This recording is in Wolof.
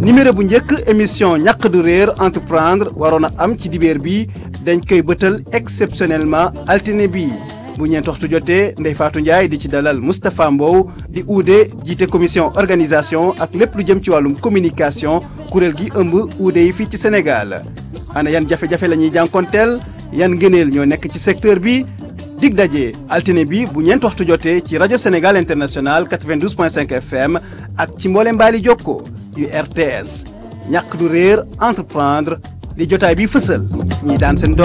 numéro bu njëkk émission ñàq du réer entreprendre waroon a am ci dibeer bi dañ koy bëtal exceptionnellement altine bi bu ñeent waxtu jotee Ndeye Fatou Ndiaye di ci dalal Moustapha Mbow di uude jiite commission organisation ak lépp lu jëm ci wàllum communication kuréel gi ëmb uude yi fii ci Sénégal ana yan jafe-jafe la ñuy jànkonteel yan ngëneel ñoo nekk ci secteur bi dig daje altine bi bu ñeent waxtu jotee ci rajo Sénégal international 92.5 FM ak ci mboole mbaali jokko yu RTS ñàkk du réer entreprendre di jotaay bi fësal ñi daan seen doole